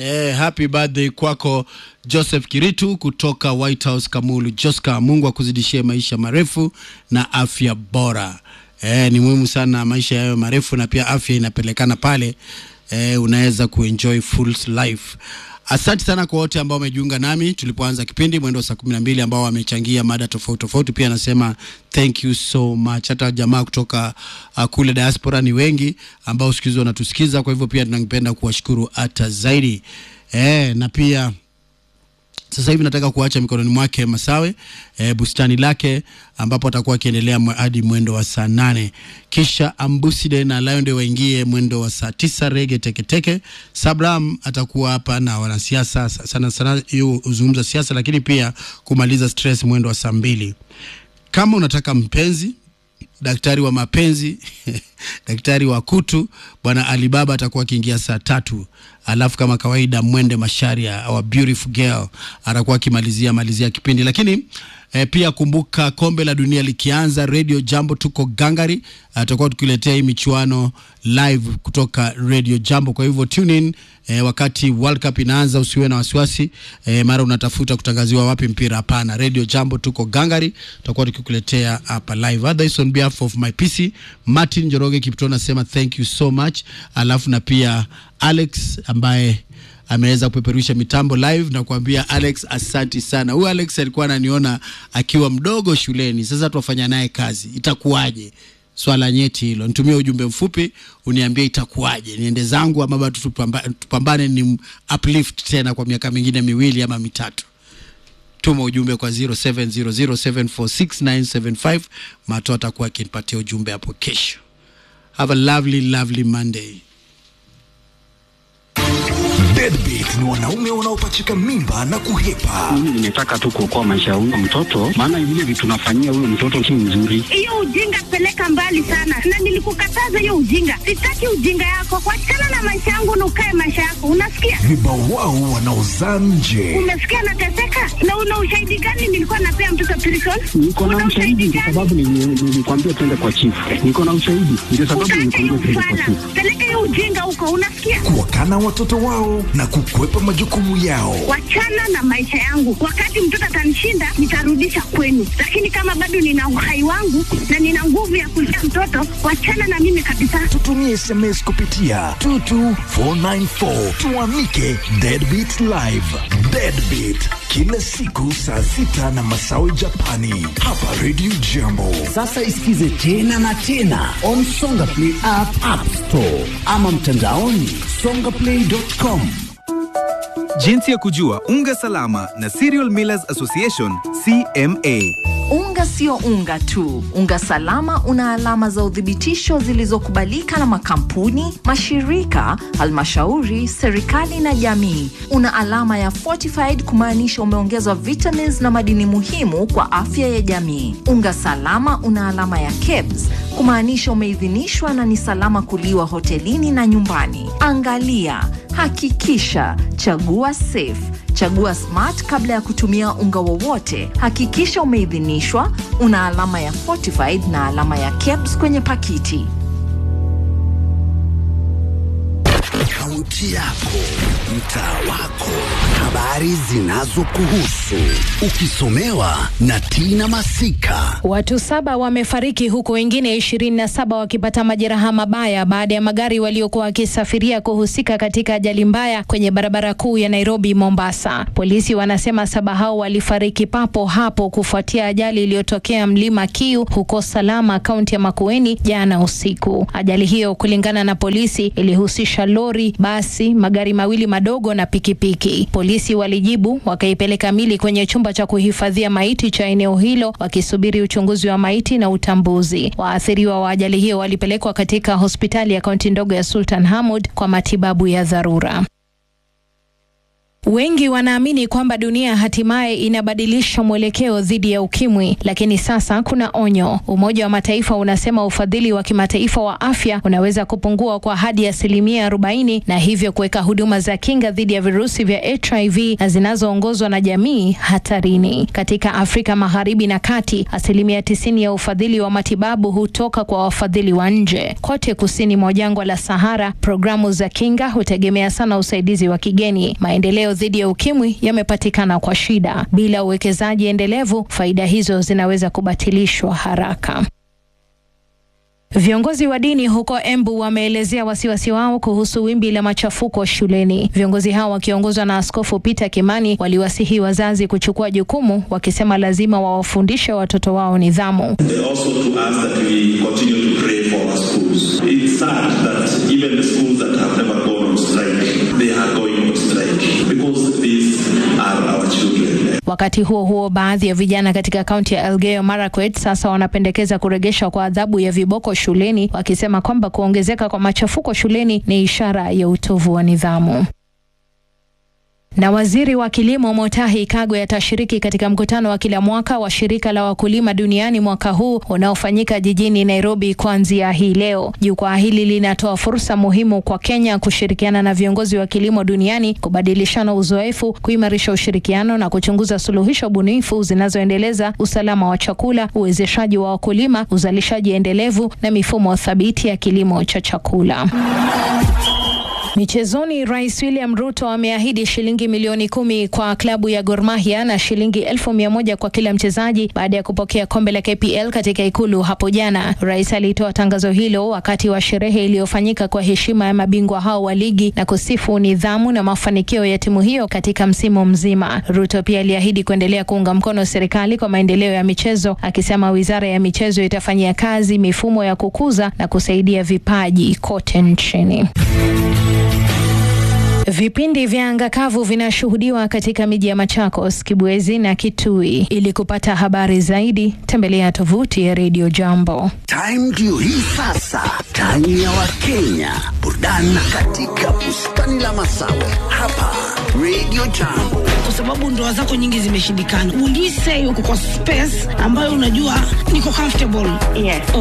Eh, happy birthday kwako Joseph Kiritu kutoka White House Kamulu. Joska, Mungu akuzidishie maisha marefu na afya bora. Eh, ni muhimu sana maisha yayo marefu na pia afya inapelekana pale. Eh, unaweza kuenjoy full life. Asante sana kwa wote ambao wamejiunga nami tulipoanza kipindi mwendo wa saa kumi na mbili ambao wamechangia mada tofauti tofauti. Pia nasema thank you so much. Hata jamaa kutoka uh, kule diaspora ni wengi ambao siku hizi wanatusikiza, kwa hivyo pia tunapenda kuwashukuru hata zaidi eh, na pia sasa hivi nataka kuacha mikononi mwake Masawe e, bustani lake ambapo atakuwa akiendelea mwe- hadi mwendo wa saa nane kisha Ambuside na Lion ndio waingie mwendo wa saa tisa rege teketeke. Sabram atakuwa hapa na wanasiasa sa- sana sana, hiyo huzungumza siasa, lakini pia kumaliza stress mwendo wa saa mbili. Kama unataka mpenzi daktari wa mapenzi daktari wa kutu bwana alibaba atakuwa akiingia saa tatu alafu kama kawaida mwende masharia our beautiful girl atakuwa akimalizia malizia kipindi lakini eh, pia kumbuka kombe la dunia likianza radio jambo tuko gangari atakuwa tukiletea hii michuano live kutoka radio jambo kwa hivyo tune in eh, wakati world cup inaanza usiwe na wasiwasi eh, mara unatafuta kutangaziwa wapi mpira hapana radio jambo tuko gangari tutakuwa tukikuletea hapa live otherwise on behalf of my pc martin joroge kipto nasema thank you so much alafu na pia alex ambaye ameweza kupeperusha mitambo live na kuambia Alex asanti sana. Huyu Alex alikuwa ananiona akiwa mdogo shuleni, sasa tuwafanya naye kazi, itakuwaje? Swala nyeti hilo, nitumie ujumbe mfupi uniambie itakuwaje, niende zangu ama bado tupamba, tupambane ni uplift tena kwa miaka mingine miwili ama mitatu. Tuma ujumbe kwa 0700746975 Mato atakuwa akinipatia ujumbe hapo kesho. Have a lovely lovely Monday. Deadbeat ni wanaume wanaopachika mimba na kuhepa. Mimi nimetaka tu kuokoa maisha ya huyo mtoto, maana vile vitu nafanyia huyo mtoto si mzuri. hiyo ujinga peleka mbali sana, na nilikukataza hiyo ujinga. Sitaki ujinga yako, wachana na maisha yangu na ukae maisha yako, unasikia? Vibawao wanaozaa nje. Umesikia nateseka, na una ushahidi gani? Nilikuwa napea mtoto prison. Niko na Una ushahidi kwa gani? sababu nili- nilikwambia twende kwa chifu. Niko na ushahidi ndio sababu Utaacha hiyo nilikwambia twende kwa ufana, chifu. peleka hiyo ujinga huko, unasikia? Kuwakana watoto wao na kukwepa majukumu yao. Wachana na maisha yangu. Wakati mtoto atanishinda, nitarudisha kwenu, lakini kama bado nina uhai wangu na nina nguvu ya kulea mtoto, wachana na mimi kabisa. Tutumie SMS kupitia 22494 tuamike Deadbeat Live. Deadbeat kila siku saa sita na masawe Japani hapa Radio Jambo. Sasa isikize tena na tena on Songa Play app, app store ama mtandaoni songaplay.com. Jinsi ya kujua unga salama na Cereal Millers Association CMA. Unga sio unga tu. Unga salama una alama za uthibitisho zilizokubalika na makampuni, mashirika, halmashauri, serikali na jamii. Una alama ya fortified kumaanisha umeongezwa vitamins na madini muhimu kwa afya ya jamii. Unga salama una alama ya KEBS kumaanisha umeidhinishwa na ni salama kuliwa hotelini na nyumbani. Angalia, hakikisha, chagua safe Chagua Smart kabla ya kutumia unga wowote. Hakikisha umeidhinishwa, una alama ya fortified na alama ya KEBS kwenye pakiti. Kaunti yako, mtaa wako, habari zinazokuhusu, ukisomewa na Tina Masika. Watu saba wamefariki huku wengine 27 wakipata majeraha mabaya baada ya magari waliokuwa wakisafiria kuhusika katika ajali mbaya kwenye barabara kuu ya Nairobi Mombasa. Polisi wanasema saba hao walifariki papo hapo kufuatia ajali iliyotokea Mlima Kiu huko Salama, kaunti ya Makueni jana usiku. Ajali hiyo kulingana na polisi ilihusisha lori, basi, magari mawili madogo na pikipiki. Polisi walijibu wakaipeleka mili kwenye chumba cha kuhifadhia maiti cha eneo hilo wakisubiri uchunguzi wa maiti na utambuzi. Waathiriwa wa ajali hiyo walipelekwa katika hospitali ya kaunti ndogo ya Sultan Hamud kwa matibabu ya dharura. Wengi wanaamini kwamba dunia hatimaye inabadilisha mwelekeo dhidi ya ukimwi, lakini sasa kuna onyo. Umoja wa Mataifa unasema ufadhili wa kimataifa wa afya unaweza kupungua kwa hadi asilimia 40 na hivyo kuweka huduma za kinga dhidi ya virusi vya HIV na zinazoongozwa na jamii hatarini. Katika Afrika Magharibi na Kati, asilimia tisini ya ufadhili wa matibabu hutoka kwa wafadhili wa nje. Kote kusini mwa jangwa la Sahara, programu za kinga hutegemea sana usaidizi wa kigeni. Maendeleo dhidi ya ukimwi yamepatikana kwa shida. Bila uwekezaji endelevu, faida hizo zinaweza kubatilishwa haraka. Viongozi wa dini huko Embu wameelezea wasiwasi wao kuhusu wimbi la machafuko shuleni. Viongozi hao wakiongozwa na Askofu Peter Kimani waliwasihi wazazi kuchukua jukumu, wakisema lazima wawafundishe watoto wao nidhamu. Also to ask that we continue to pray for our schools. It's sad that even the schools that have never gone on strike, they are going on strike because these are our children. Wakati huo huo, baadhi ya vijana katika kaunti ya Elgeyo Marakwet sasa wanapendekeza kurejeshwa kwa adhabu ya viboko shuleni, wakisema kwamba kuongezeka kwa machafuko shuleni ni ishara ya utovu wa nidhamu. Na waziri wa kilimo Motahi Kagwe atashiriki katika mkutano wa kila mwaka wa shirika la wakulima duniani mwaka huu unaofanyika jijini Nairobi kuanzia hii leo. Jukwaa hili linatoa fursa muhimu kwa Kenya kushirikiana na viongozi wa kilimo duniani kubadilishana uzoefu, kuimarisha ushirikiano na kuchunguza suluhisho bunifu zinazoendeleza usalama wa chakula, uwezeshaji wa wakulima, uzalishaji endelevu na mifumo thabiti ya kilimo cha chakula. Michezoni, Rais William Ruto ameahidi shilingi milioni kumi kwa klabu ya Gor Mahia na shilingi elfu mia moja kwa kila mchezaji baada ya kupokea kombe la KPL katika ikulu hapo jana. Rais alitoa tangazo hilo wakati wa sherehe iliyofanyika kwa heshima ya mabingwa hao wa ligi na kusifu nidhamu na mafanikio ya timu hiyo katika msimu mzima. Ruto pia aliahidi kuendelea kuunga mkono serikali kwa maendeleo ya michezo, akisema wizara ya michezo itafanyia kazi mifumo ya kukuza na kusaidia vipaji kote nchini. Vipindi vya anga kavu vinashuhudiwa katika miji ya Machakos, Kibwezi na Kitui. Ili kupata habari zaidi, tembelea tovuti ya Radio Jambo. Time ndio hii sasa, time ya Wakenya, burudani katika bustani la Masawe hapa Radio Jambo. kwa sababu ndoa zako nyingi zimeshindikana. Will you say uko kwa space ambayo unajua niko comfortable? Yes.